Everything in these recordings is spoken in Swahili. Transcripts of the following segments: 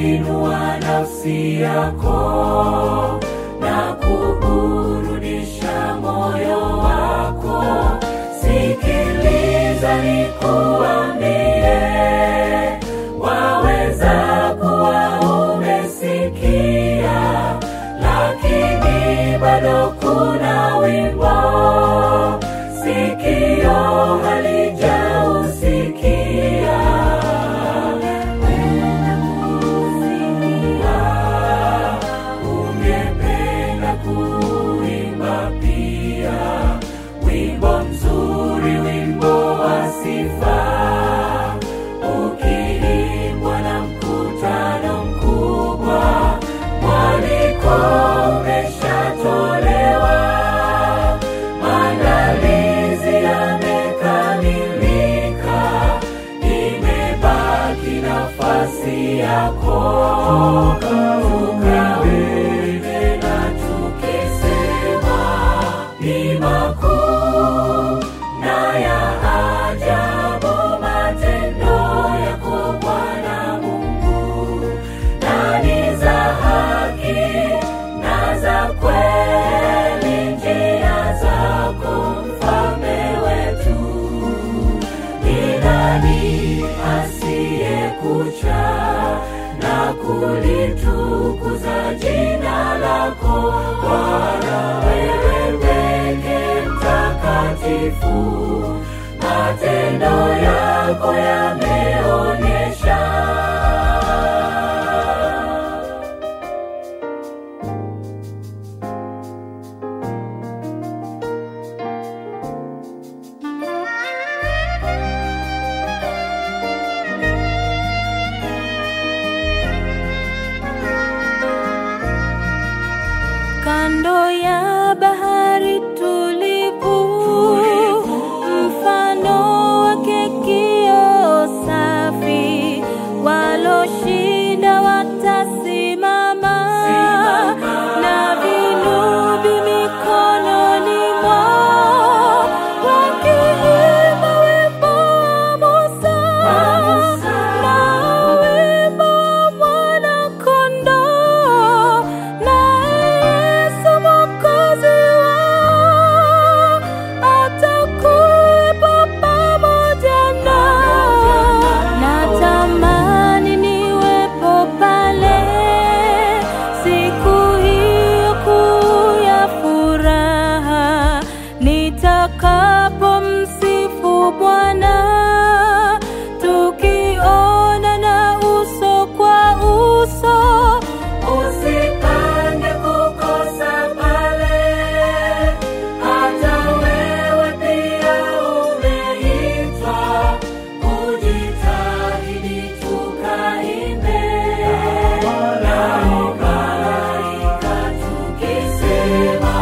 kuinua nafsi yako na kuburudisha moyo wako. Sikiliza nikuambie, waweza kuwa umesikia, lakini bado kuna wimbo sikio halijausikia. Ungependa kuimba pia wimbo mzuri, wimbo wa sifa, ukiimbwa na mkutano mkubwa, mwaliko umeshatolewa, maandalizi yamekamilika, imebaki nafasi yako. Tukaimbe na tukisema, ni makuu na ya ajabu matendo yako Bwana Mungu, na ni za haki na za kweli njia zako mfalme wetu. Ni nani asiyekucha na kulitukuza jina lako Bwana, wewe peke mtakatifu, matendo yako yameonyesha. kando ya bahari tulivu, mfano wake kio safi, waloshinda watasimama na vinubi mikononi mwao, wakiimba wimbo wa Musa na wimbo wa Mwana-Kondoo na Yesu Mwokozi wao atakuwepo pamoja nao. Natamani niwepo pale siku hiyo kuu ya furaha, nitakapomsifu Bwana tukionana uso kwa uso. Usipange kukosa pale, hata wewe pia umeitwa. Ujitahidi tukaimbe nao malaika tukisema,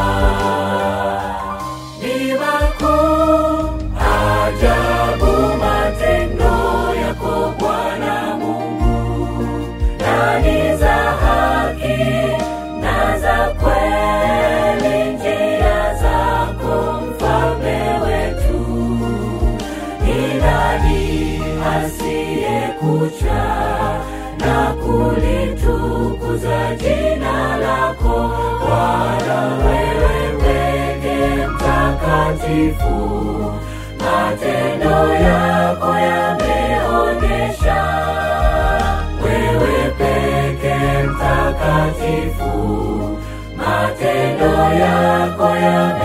ni makuu ajabu matendo yako Bwana Mungu na ni za haki na za kweli njia zako mfalme wetu. Ni nani asiyekucha na kulitukuza jina lako Bwana, wewe peke mtakatifu, matendo yako yameonyesha wewe peke mtakatifu, matendo yako yame